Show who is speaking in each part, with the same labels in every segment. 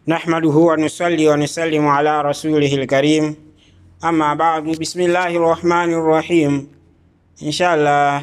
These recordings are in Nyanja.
Speaker 1: نحمده ونصلي ونسلم على رسوله الكريم أما بعد بسم الله الرحمن الرحيم إن شاء الله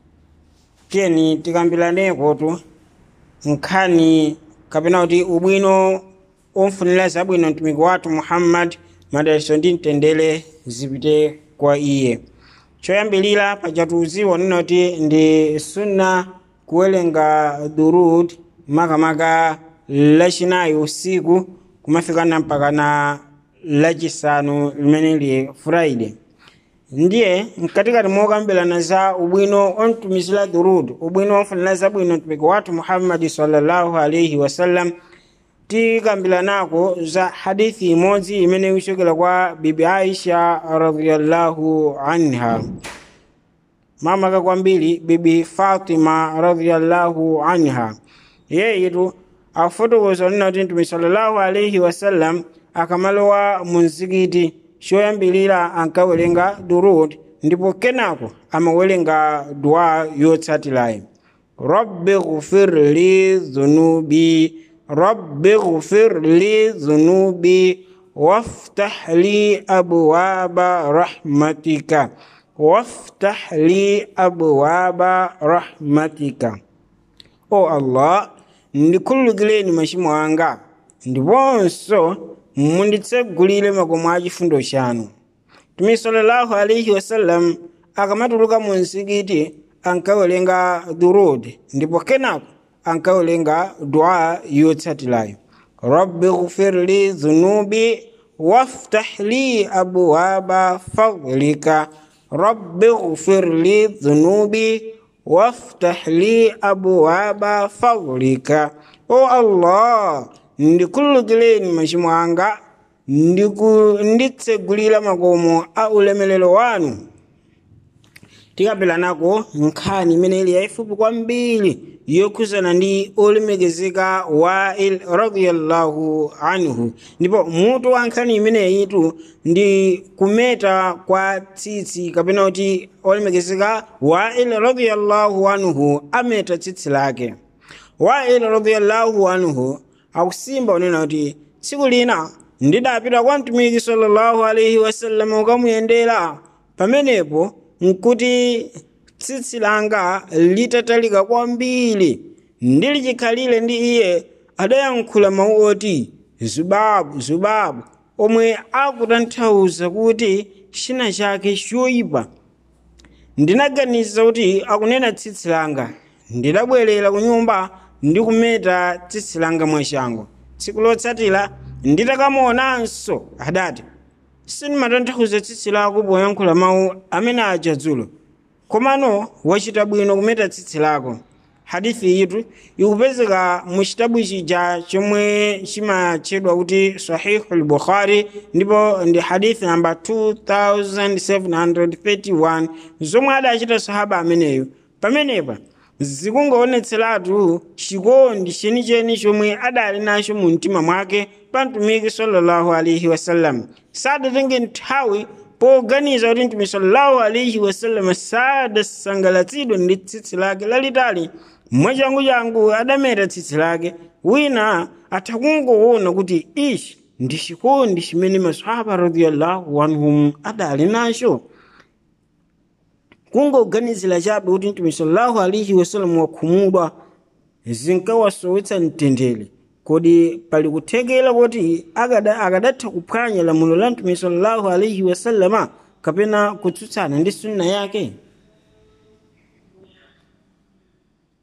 Speaker 1: tiyeni tikambiraneko tu nkhani kapena kuti ubwino omfunira zabwino mtumiki wathu muhammad madaliso ndi mtendere zipite kwa iye choyambilira pachatuziwa nina kuti ndi sunna kuwerenga durud makamaka lachinayi usiku kumafikana mpaka na lachisanu limene li friday ndiye mkatikati mokambirana za ubwino omtumizira durud ubwino omfunira zabwino mtumiki wathu muhammadi sallallahu alaihi wasallam tikambiranako za hadithi imodzi imene ikuchokera kwa bibi aisha radhiyallahu anha mamaka kwambiri bibi fatima radhiyallahu anha yeyitu afotokoza nina kuti mtume sallallahu alaihi wasallam akamalowa mu mzikiti choyambilira ankawerenga durud ndipo kenako amawerenga dua yotsatirayi rabbi ghfir li dhunubi rabbi ghfir li dhunubi waftah li abwaba rahmatika waftah li abwaba rahmatika o allah ndikhululukireni machimo anga ndiponso munditsegulire makomo a chifundo chanu tumi sallallahu alaihi wasallam akamatuluka mu mzikiti ankawerenga durud ndipo kenako ankawerenga dua yotsatirayo rabbi ghfir li dhunubi waftah li abwaba fadlika rabbi ghfir li dhunubi waftah li abwaba fadlika o allah ndikhululukireni machimo anga nditsegulira makomo a ulemelero wanu tikapelanako nkhani imene ili yayifupi kwambiri yokhuzana ndi olemekezeka wail radiyallahu anhu ndipo mutu wa nkhani imeneyitu ndi kumeta kwa tsitsi kapena kuti olemekezeka wail radiyallahu anhu ameta tsitsi lake wail radiyallahu anhu akusimba unena kuti tsiku lina ndidapita kwa mtumiki sallallahu alaihi wasallam ukamuyendera pamenepo nkuti tsitsi langa litatalika kwambiri ndili chikhalire ndi iye adayankhula mawu oti zubabu zubabu omwe akutanthauza kuti china chake choyipa ndinaganiza kuti akunena tsitsi langa ndidabwerera ku nyumba ndi kumeta tsitsi langa mwachangu tsiku lotsatira nditakamuonanso adati sindimatanthauza tsitsi lako poyankhula mawu amene aja dzulo komano wachita bwino kumeta tsitsi lako hadithi yitu ikupezeka mu chitabu chija chomwe chimatchedwa kuti sahihu lbukhari ndipo ndi hadithi namba 2731 zomwe adachita sahaba ameneyo pamenepa zikungoonetseratu chikondi chenicheni chomwe adali nacho mu mtima mwake pa mtumiki sallallahu alaihi wasallam sadatenge nthawi poganiza kuti mtume sallallahu alaihi wasallam sadasangalatsidwe ndi tsitsi lake lalitali mwachangu-changu adameta tsitsi lake wina atakungoona kuti ichi ndi chikondi chimene maswahaba radiyallahu anhum adali nacho kungoganizira chabe kuti mtume sallallahu alaihi wasallam wakhumudwa zinkawasowetsa mtendere kodi pali kuthekera kuti akadatha kuphwanya lamulo la mtume sallallahu alaihi wasallama kapena kutsutsana ndi sunna yake